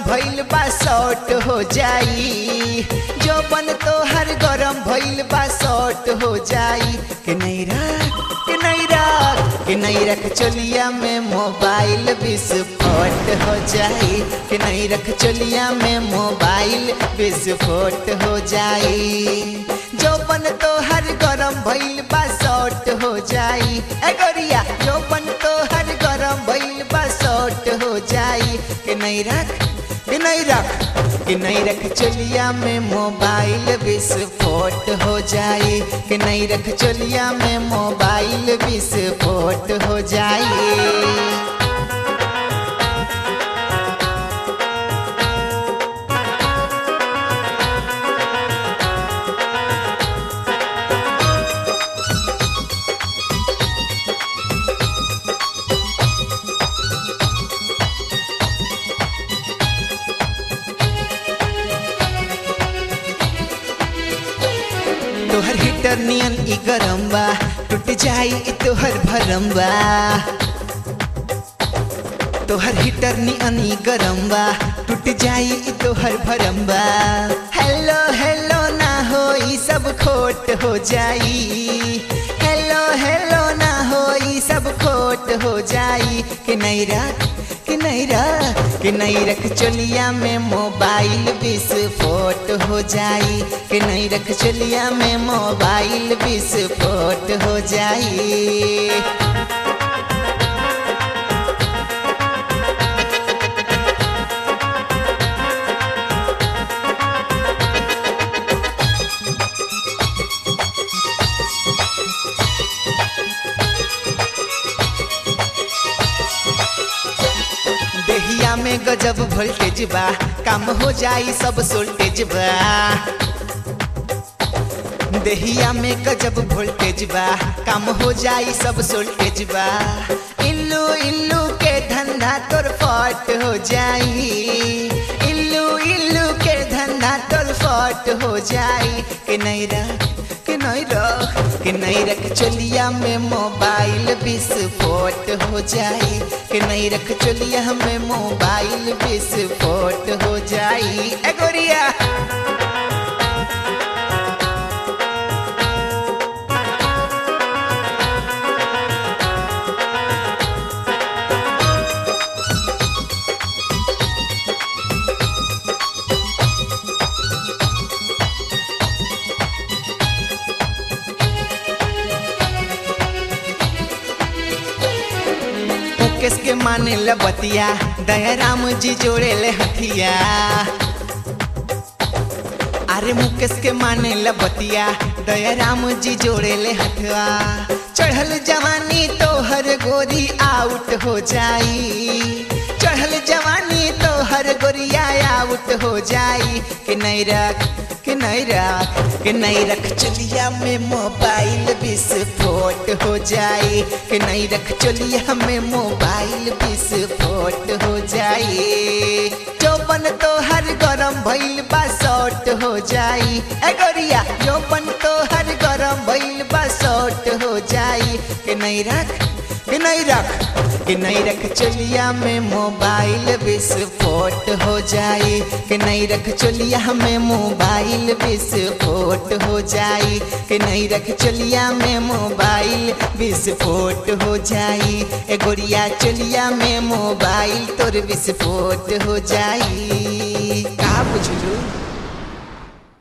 भइल बा शॉर्ट हो जाई जौवन तोहर गरम भइल बा शॉर्ट हो जाई कि नहीं रख कि नहीं रख कि नहीं रख चोलिया में मोबाइल विस्फोट हो जाई कि नहीं रख चोलिया में मोबाइल विस्फोट हो जाई जौवन तोहर गरम भइल बा शॉर्ट हो जाई ए गोरिया जौवन तोहर गरम भइल बा शॉर्ट हो जाई कि नहीं रख कि नहीं रख कि नहीं रख चोलिया में मोबाइल विस्फोट हो जाई कि नहीं रख चोलिया में मोबाइल विस्फोट हो जाई तोहर हीटर नियन ई गरम बा टूट जाई ई तोहर भरम बा तोहर हीटर नियन ई गरम बा टूट जाई ई तोहर भरम बा हेलो हेलो ना हो ई सब खोट हो जाई हेलो हेलो ना हो ई सब खोट हो जाई कि नहीं रख कि नहीं रख कि नहीं रख चोलिया में मोबाइल विस्फोट हो जाई कि नहीं रख चोलिया में मोबाइल विस्फोट हो जाई देहिया में गजब वोल्टेज बा काम हो जाई सब सोल्टेज बा देहिया में गजब वोल्टेज बा काम हो जाई सब सोल्टेज बा इल्लू इल्लू के धंधा तोर फट हो जाई इल्लू इल्लू के धंधा तोर फट हो जाई कि नहीं रख कि नहीं रख कि नहीं रख चोलिया में मोबाइल विस्फोट हो जाई कि नहीं रख चोलिया में मोबाइल विस्फोट हो जाई ए गोरिया मुकेश के माने लबतिया दयाराम जी जोड़े ले हथिया अरे मुकेश के माने लबतिया दयाराम जी जोड़े ले हथवा चढ़ल जवानी तो हर गोरी आउट हो जाई चढ़ल जवानी तो हर गोरिया आउट हो जाई कि नहीं रख कि नहीं रख कि नहीं रख चलिया में मोबाइल विस्फोट हो जाई कि नहीं रख चलिया में मोबाइल विस्फोट हो जाई चौपन तो हर गरम भइल बा शॉर्ट हो जाई ए गोरिया चौपन तो हर गरम भइल बा शॉर्ट हो जाई कि नहीं रख कि नहीं रख कि नहीं रख चलिया में मोबाइल विस्फोट हो जाई कि नहीं रख चलिया में मोबाइल विस्फोट हो जाई कि नहीं रख चलिया में मोबाइल विस्फोट हो जाई ए गोरिया चलिया में मोबाइल तोर विस्फोट हो जाई का बुझलू